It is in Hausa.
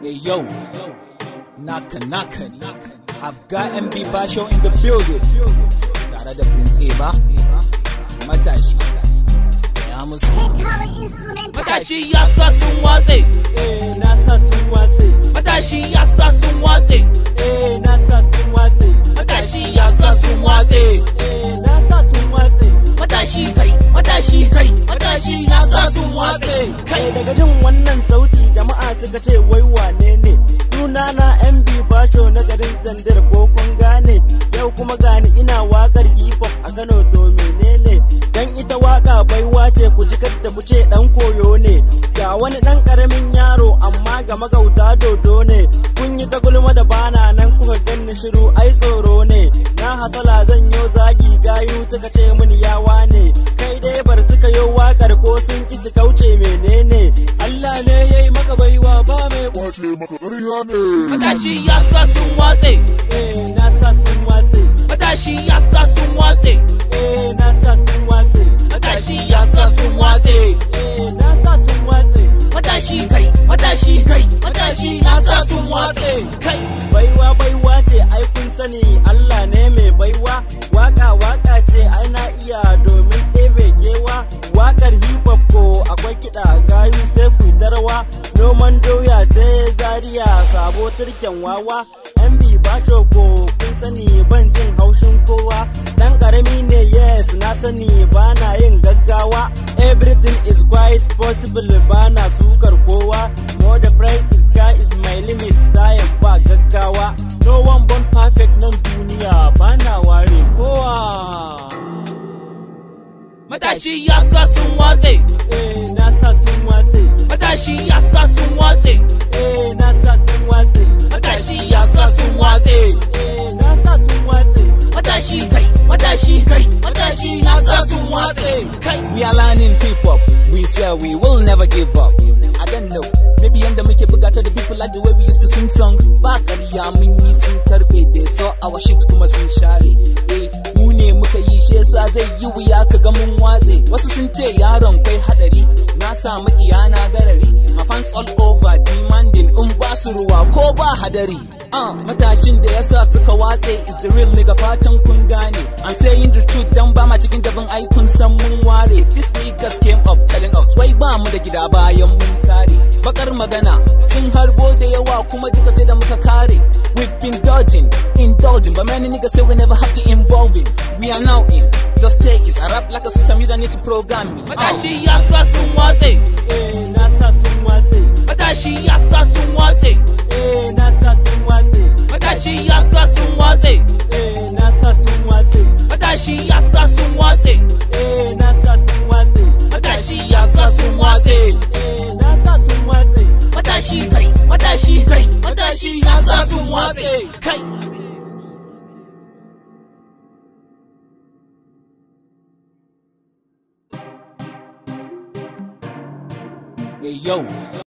Hey yo, naka naka I've got MB Basho in the building. Tare da Prince Eba, matashi. Ya musu. Matashi ya sa sun watse. Eh, na sa sun watse. Matashi ya sa sun watse. Eh, na sa sun watse. Matashi ya sa sun watse. Eh, na sa sun watse. Matashi kai, matashi kai, matashi ya sa sun watse. Kai. Eh, daga jin wannan sauti jama'a suka ce wai wane ne suna na MB Basho na garin Zandar ko kun gane yau kuma gani ina wakar hip hop a Kano to menene dan ita waka baiwa ce ku ji kadda mu ce dan koyo ne ga wani dan karamin yaro amma ga magauta dodo ne kun yi ta gulma da bana nan kuka ganni shiru ai tsoro ne na hasala zan yo zagi gayu suka ce mini yawa ne kai dai bar suka yo wakar ko sun ki su kauce menene Allah ne yayi maka baiwa ba mai kwace maka ƙarya ne. Matashi ya sa sun watse. eh na sa sun watse Matashi ya sa sun watse. eh na sa sun watse Matashi ya sa sun watse. eh na sa sun watse Matashi kai, matashi kai, matashi ya sa sun watse. Kai. baiwa baiwa ce ai kun sani Allah ne mai baiwa waka waka ce ai na iya domin ɗebe kewa wakar hip hop ko akwai kiɗa gayu sai ku tarwa noman doya sai zaria sabo turken wawa MB Basho ko kun sani ban jin haushin kowa dan karami ne yes na sani bana yin gaggawa everything is quite possible bana sukar kowa more the price is sky is my limit time ba gaggawa no one born perfect nan duniya bana ware kowa Matashi ya sa sun watse. eh na sa sun watse Matashi ya sa sun watse. eh na sa sun watse Matashi ya sa sun watse. eh na sa sun watse Matashi kai, matashi kai, matashi ya sa sun watse. Kai. We are learning hip hop. We swear we will never give up. I don't know. Maybe yanda muke bugata da people like the way we used to sing song. Ba ƙarya mun yi sun tarbe da so our shit kuma sun share. Eh, mu ne muka yi shi yasa zai yi wuya ka ga mun watse. Wasu sun ce yaron kai hadari. Na samu iyana garari. My fans all over demanding in ba su ruwa ko ba hadari. Uh, matashin da yasa suka watse is the real nigga fatan kun gane. I'm saying the truth dan ba ma cikin jabin ai kun san mun ware. This niggas came up telling us wai ba mu da gida bayan mun tare. Bakar magana sun harbo da yawa kuma duka sai da muka kare. We've been dodging, indulging, but many niggas say we never have to involve it. We are now in. Just stay is a rap like a system you don't need to program me. Matashi ya sa sun watse. eh na sa sun watse Matashi ya sa sun watse. eh na sa sun watse Matashi ya sa sun watse. eh na sa sun watse Matashi ya sa sun watse. eh na sa sun watse Matashi ya sa sun watse. eh na sa sun watse Matashi kai, matashi kai, matashi ya sa sun watse. Kai. Hey yo,